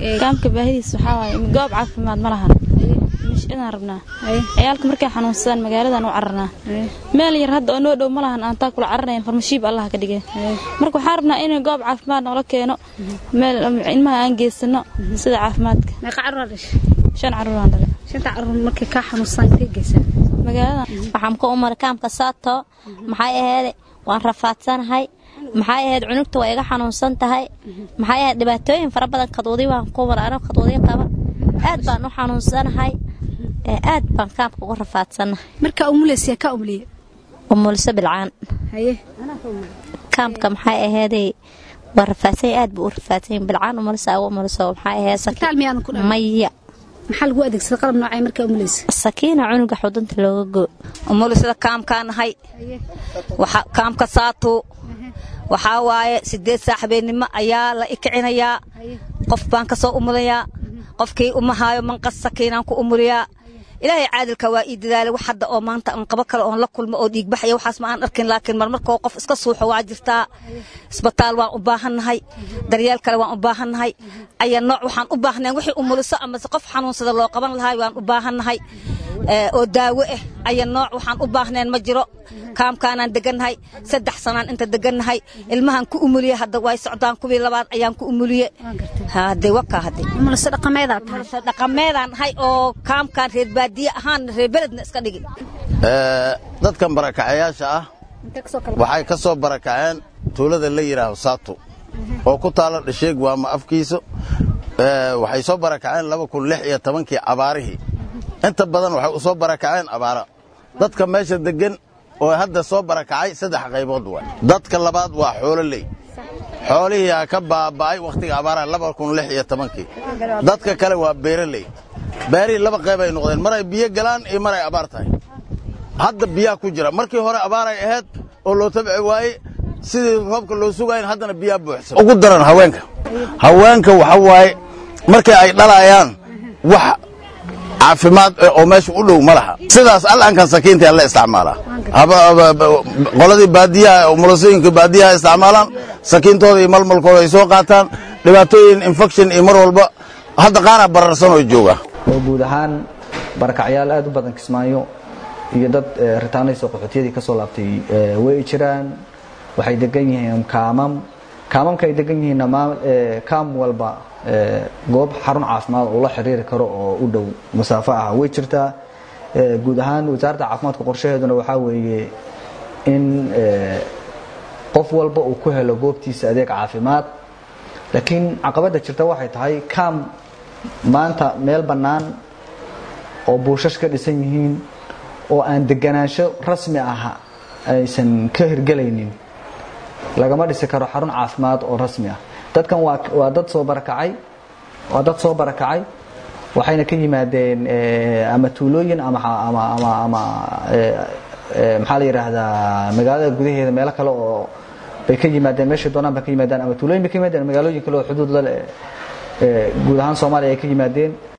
kaamka baahidiis waxaa waaye goob caafimaad ma lahan cidaan rabnaa ciyaalka markay xanuunsadaan magaaladan u cararnaa meel yar hadda oo noo dhow ma lahan aan taa kula cararayn farmashiib allah ka dhigeen marka waxaan rabnaa in goob caafimaad noola keeno meel ilmaha aan geysano sida caafimaadka meeqa caruur dhashay shan caruuraan dhalay shanta caruur markay kaa xanuunsadaan intay geysaa magaaladan waxaan ku umar kaamka saato maxay aheede waan rafaadsanahay maxay ahayd cunugta waa iga xanuunsan tahay maxay ahayd dhibaatooyin fara badan kaduudi waan ku umar anoo kaduudi qaba aad baan u xanuunsanahay aad baan kaamka uga rafaadsanahay markaa umulaysa ka umuliye umulso bilcaan haye kaamka maxay aheeday waa rafaadsanya aad buu u rafaadsanya bilcaan umulso ugu umulso maxay aheed isbitaal miyaadan ku dhahay maya maxaa lagu adeegsada qalab noocay markaa umulaysa sakiina cunuga xudunta looga goo umulisada kaamkaa nahay kaamka saatu waxaa waaye sideed saax habeennimo ayaa la ikicinayaa qof baan ka soo umulayaa qofkii umahaayo manqas sakiinaan ku umuliyaa ilaahay caadilka waa ii dadaalay wax hadda oo maanta aan qabo kale oon la kulmo oo dhiigbaxaya waxaas ma aan arkin laakiin marmarkoo qof iska suuxo waa jirtaa isbitaal waan u baahannahay daryeel kale waan u baahannahay aya nooc waxaan u baahnayn wixii umuliso amase qof xanuunsada loo qaban lahay waan u baahannahay oo daawo ah aya nooc waxaan u baahnayn ma jiro kaamkaanaan degannahay saddex sanaan inta degannahay ilmahan ku umuliye hadda way socdaan kuwii labaad ayaan ku umuliye hade wakaa hade umuliso dhaqameedaa tahay dhaqameedaan nahay oo kaamkaan reer baadiye ahaan reer beledna iska dhigi dadkan barakacayaasha ah waxay ka soo barakaceen tuulada la yidhaaho saato oo ku taalo dhasheeg waama afkiiso waxay soo barakaceen laba kun lix iyo tobankii abaarihii inta badan waxay u soo barakaceen abaara dadka meesha deggan oo hadda soo barakacay saddex qaybood waay dadka labaad waa xoololey xoolihii ha ka baaba'ay wakhtiga abaaraha laba kun lix iyo tobankii dadka kale waa beeraley beerihii laba qayb ay noqdeen mar ay biyo galaan iyo mar ay abaar tahay hadda biyaha ku jira markii hore abaaray ahayd oo loo tabci waaye sidii roobka loo sugayn haddana biyaa buuxsan ugu daran haweenka haweenka waxa waaye markii ay dhalayaan wax caafimaad oo meesha u dhow ma laha sidaas al'ankan sakiinta la isticmaalaa qoladii baadiyaha umulasooyinka baadiyaha isticmaalaan sakiintooda iyo malmalkooda ay soo qaataan dhibaatooyin infection iyo mar walba hadda qaara bararsan oo jooga oo guud ahaan barakacyaal aad u badan kismaayo iyo dad ritaanayso qaxootiyadii ka soo laabtay way jiraan waxay degan yihiin kaamam kaamamka ay degan yihiinna kaam walba goob xarun caafimaad oo la xiriiri karo oo u dhow masaafo ah way jirtaa guud ahaan wasaaradda caafimaadka qorshaheeduna waxaa weeye in qof walba uu ku helo goobtiisa adeeg caafimaad laakiin caqabadda jirta waxay tahay kaam maanta meel bannaan oo buushash ka dhisan yihiin oo aan deganaansho rasmi ah aysan ka hirgelaynin lagama dhisi karo xarun caafimaad oo rasmi ah dadkan waa dad soo barakacay waa dad soo barakacay waxayna ka yimaadeen ama tuulooyin ama maxaa la yidhaahdaa magaalada gudaheeda meelo kale oo bay ka yimaadeen meeshay doonaan bay ka yimaadeen ama tuulooyin bay ka yimaadeen magaalooyin kale oo xuduud la leh guud ahaan soomaaliya ay ka yimaadeen